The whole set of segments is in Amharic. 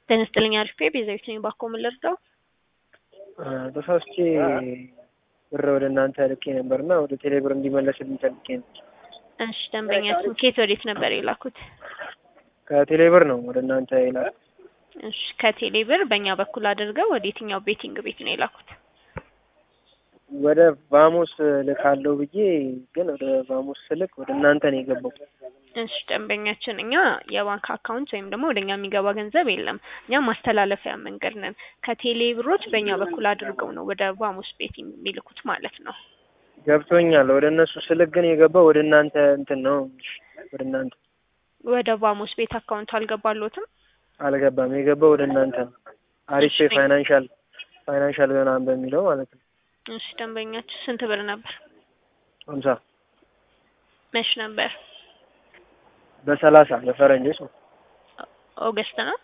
ጤና ይስጥልኝ አሪፍ ቤዛዊት ነኝ። ባኮ ምን ልርዳው? ተሳስቼ ብር ወደ እናንተ ልኬ ነበርና ወደ ቴሌብር እንዲመለስልኝ ፈልጌ ነው። እሺ ደንበኛችን ከየት ወዴት ነበር የላኩት? ከቴሌብር ነው ወደ እናንተ የላኩት። እሺ ከቴሌ ብር በእኛ በኩል አድርገው ወደ የትኛው ቤቲንግ ቤት ነው የላኩት? ወደ ቫሞስ ልካለው ብዬ ግን ወደ ቫሞስ ስልክ ወደ እናንተ ነው የገባው። እሺ ደንበኛችን እኛ የባንክ አካውንት ወይም ደግሞ ወደ እኛ የሚገባ ገንዘብ የለም። እኛ ማስተላለፊያ መንገድ ነን። ከቴሌ ብሮች በእኛ በኩል አድርገው ነው ወደ ቫሞስ ቤት የሚልኩት ማለት ነው። ገብቶኛል። ወደ እነሱ ስልክ ግን የገባው ወደ እናንተ እንትን ነው ወደ እናንተ ወደ ቫሞስ ቤት አካውንት አልገባሎትም? አልገባም። የገባው ወደ እናንተ ነው። አሪፍ እሺ። ፋይናንሻል ፋይናንሻል ምናምን በሚለው ማለት ነው። እሺ ደንበኛችን ስንት ብር ነበር? ሀምሳ መች ነበር? በሰላሳ በፈረንጆች ነው። ኦገስት ነው።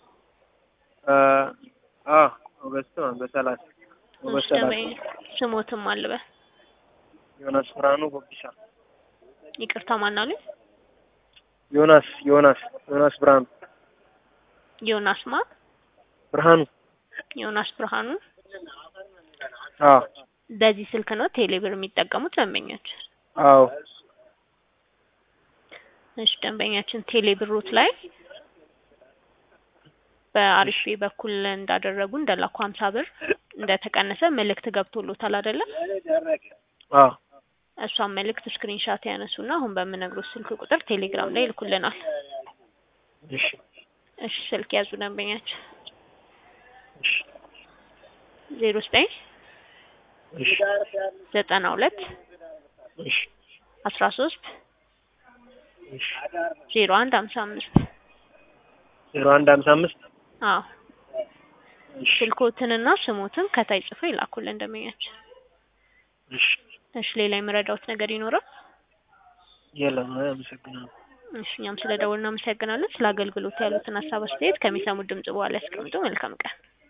አ ኦገስት ነው በሰላሳ እሺ ኦገስት ሰላሳ ደንበኛ ስሞትም አልበ ዮናስ ብርሃኑ ቦቢሳ ይቅርታ ማናሉኝ? ዮናስ ዮናስ ዮናስ ብርሃኑ ዮናስ ማ ብርሃኑ ዮናስ ብርሃኑ አ በዚህ ስልክ ነው ቴሌብር የሚጠቀሙት ደንበኞች? አዎ እሺ ደንበኛችን ቴሌብሮት ላይ በአሪፍ በኩል እንዳደረጉ እንደላኩ ሀምሳ ብር እንደተቀነሰ መልእክት ገብቶሎታል አይደለ? አ እሷን መልእክት ስክሪንሻት ያነሱና አሁን በምነግሮት ስልክ ቁጥር ቴሌግራም ላይ ይልኩልናል። እሺ እሺ ስልክ ያዙ ደንበኛችን እሺ ዜሮ ዘጠኝ እሺ ዘጠና ሁለት እሺ አስራ ሶስት እሺ ዜሮ አንድ ሀምሳ አምስት ዜሮ አንድ ሀምሳ አምስት አዎ እሺ ስልኮትንና ስሞትን ከታይ ጽፎ ይላኩልን ደንበኛችን። እሺ እሺ ሌላ የምረዳውት ነገር ይኖራል? የለም አመሰግናለሁ። እሺ እኛም ስለ ደውል እናመሰግናለን። ስለ አገልግሎት ያሉትን ሀሳብ አስተያየት ከሚሰሙት ድምጽ በኋላ ያስቀምጡ። መልካም ቀን።